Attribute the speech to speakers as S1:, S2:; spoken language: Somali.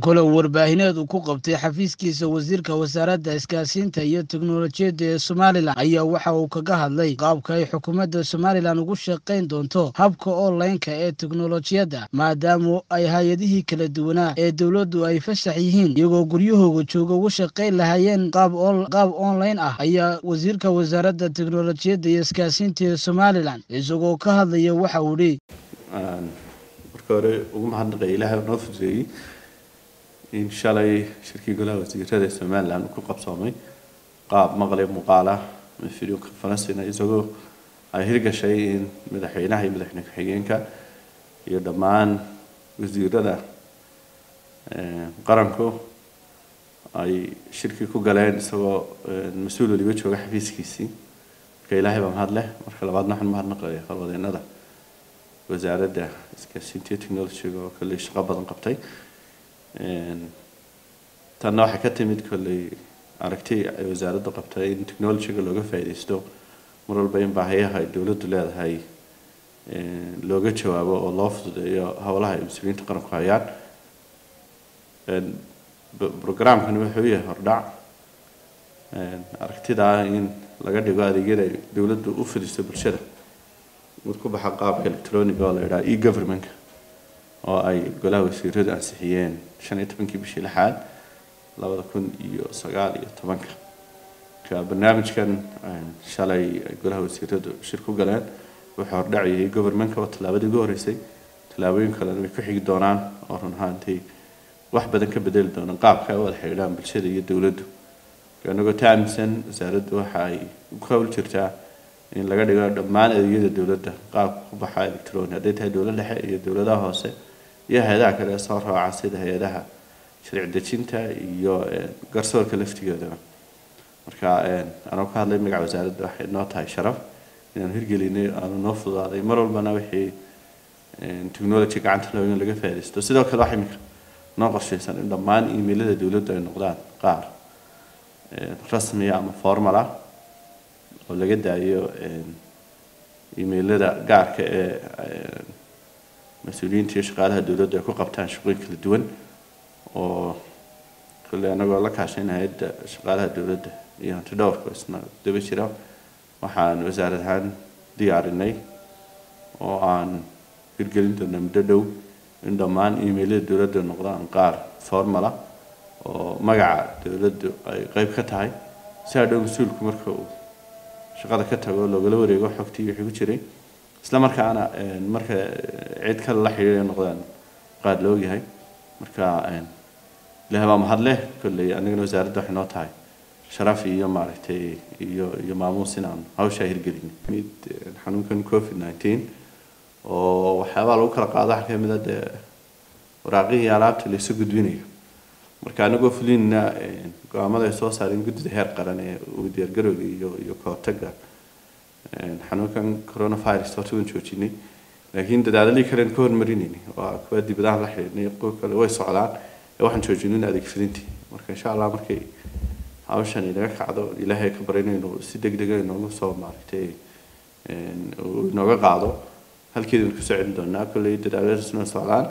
S1: kulan warbaahineed uu ku qabtay xafiiskiisa wasiirka wasaaradda isgaarsiinta iyo teknolojiyadda ee somalilan ayaa waxa uu kaga hadlay qaabka ay xukuumadda somalilan ugu shaqayn doonto habka onlineka ee teknolojiyadda maadaama ay hay-adihii kala duwanaa ee dowladdu ay fasax yihiin iyagoo guryahooga jooga ugu shaqayn lahaayeen qaab online ah ayaa wasiirka wasaaradda teknolojiyadda iyo isgaarsiinta ee somalilan isagoo ka hadlaya waxa uu dhi
S2: marka hore ugu mahadnaqaya ilaahay noo fududeeyey in shalay shirkii golaha wasiirada ee somaliland ku qabsoomay qaab maqle muuqaala video conferencina isagoo ay hirgashay in madaxweynaha iyo madaxweyne ku-xigeenka iyo dhammaan wasiirada qaranku ay shirkii ku galeen isagoo mas-uul waliba jooga xafiiskiisii marka ilaahay baa mahad leh marka labaadna waxaan mahadnaqaya howlwadeenada wasaaradda isgaarsiinta iyo technologyga oo kolley shaqo badan qabtay tanna waxay ka timid kolley aragti ay wasaaraddu qabtay in technologyga looga faa'iidaysto mar walba in baahiyaha ay dowladdu leedahay looga jawaabo oo loo fududeeyo howlaha ay mas-uuliyiinta qaranku hayaan programkani wuxuu yahay hordhac aragtidaa in laga dhigo adeegyada ay dowladdu u fidisto bulshada mid ku baxa qaabka electroniga oo la yidhaha e governmentka oo ay golaha wasiiradu ansixiyeen shan iyo tobankii bishii lixaad labada kun iyo sagaal iyo tobanka marka barnaamijkan shalay ay golaha wasiiradu shir ku galeen wuxuu hordhacayay governmentka oo tallaabadii ugu horreysay tallaabooyin kalena way ku xigi doonaan oo run ahaantii wax badan ka bedeli doonaan qaabka ay u wada xidhiidhaan bulshada iyo dowladdu anagoo ta aaminsan wasaaraddu waxa ay ku hawl jirtaa in laga dhigo dhammaan adeegyada dowladda qaabka ku baxa electroni hadday tahay dowlad dhexe iyo dowladaha hoose iyo hay-adaha kale soo raaca sida hay-adaha sharci dejinta iyo garsoorka laftigoodaba marka anoo ka hadlay magaca wasaaradda waxay noo tahay sharaf inaanu hirgelinay aanu noo fududaaday mar walbana wixii technology gacanta loo in laga faaidaysto sidoo kale waxa imika noo qorshaysan in dhammaan emailada dowladdu ay noqdaan qaar rasmiya ama formal ah oo laga daayo emailada gaarka ee mas-uuliyiinta iyo shaqaalaha dowladdu ay ku qabtaan shaqooyin kala duwan oo kolley anagoo la kaashayn hay-adda shaqaalaha dowladda iyo hanti dhowrka isna daba jira waxaan wasaarad ahaan diyaarinay oo aan hirgelin doona muddo dhow in dhammaan emailada dowladda noqdaan qaar formal ah oo magaca dowladdu ay qeyb ka tahay si hadhow mas-uulku marka uu shaqada ka tago loogala wareego xogtii wixii ku jiray isla markaana marka cid kale la xidhiidhay noqdaan qaad la ogyahay marka ilaah baa mahad leh kolley anigana wasaaradda waxay noo tahay sharaf iyo maaragtay iyo iyo maamuus inaan hawshaa hirgelin mid xanuunkan covid nineteen oo waxyaabaha lagu kala qaado waxaa kamid a dee waraaqihii alaabta la isu gudbinayo marka anagoo fulinna go-aamada ay soo saareen guddida heer qaran ee uu diyaargarowga iyo iyo kahortaga xanuunkan coronavirus horta waan joojinay laakiin dadaaladii kalen ka hormarinayni waa kuwa dibadaha la xidhiidhnay kuwa kale way socdaan ee waxaan joojinin adeeg fidintii marka insha allah markay hawshan inaga kacdo ilaahay ka barayno inuu si deg dega inoogu soo maaragtay inooga qaado halkeedaan kusoo celin doonaa kolley dadaaladasna socdaan